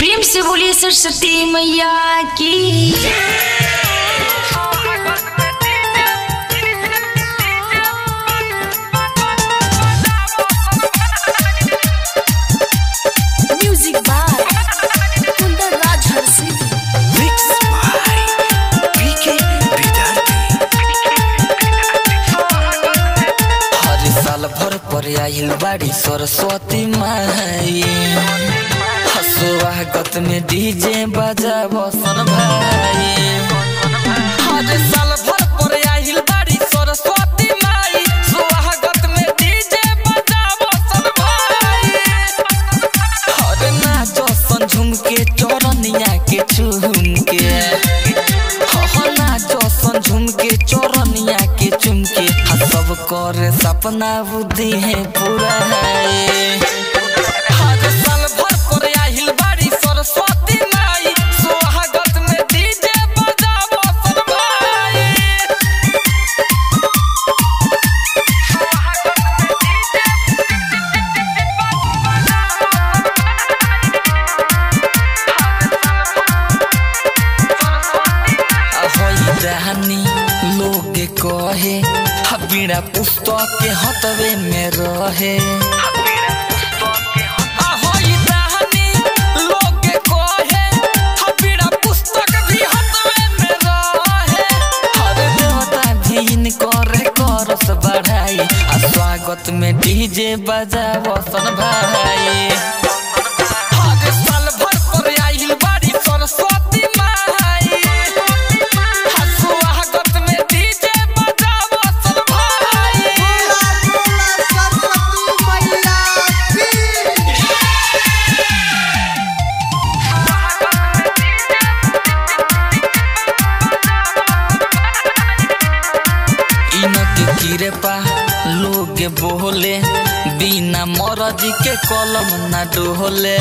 प्रेम से बोलिए सरस्वती मैया की music by Kundan Raj Harsi Mix by PK हर साल भर पर आइल बाड़ी सरस्वती माई स्वागत में डीजे बजा बसन भाई हर साल भर पर आइल बाड़ी सरस्वती माई स्वागत में डीजे बजा बसन भाई हर नाचो सन झुमके चौरनिया के चुमके हर नाचो सन झुमके चौरनिया के चुमके हा सब करे सपना बुद्धि है पूरा है हर साल भर पर आइल बाड़ी सरस्वती माई स्वागत में डीजे बजाबो सब भाई ahoy रहनी लोग कहे हबीड़ा पुस्तक के हतवे में रहे ahoy रहनी लोग कहे हबीड़ा पुस्तक भी हतवे में रहे हर देवता भी इनकर करस बढ़ाई आ स्वागत में डीजे बजा बसन भाई हर साल भर पर आइल बाड़ी सरस्वती माई हा स्वागत में डीजे बजावो सब भाई इनके गिरे पा लोग बोले बिना मरद के कलम ना डोले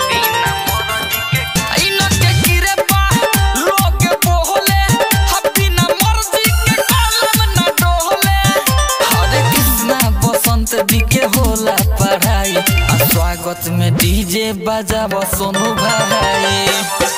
इनके गिरे पा लोग बोले हा बिना मर्द के कलम ना डोले हरे कृष्णा बसंत भी के होला पढ़ाई आ स्वागत में डीजे बजाबो सोनू भाई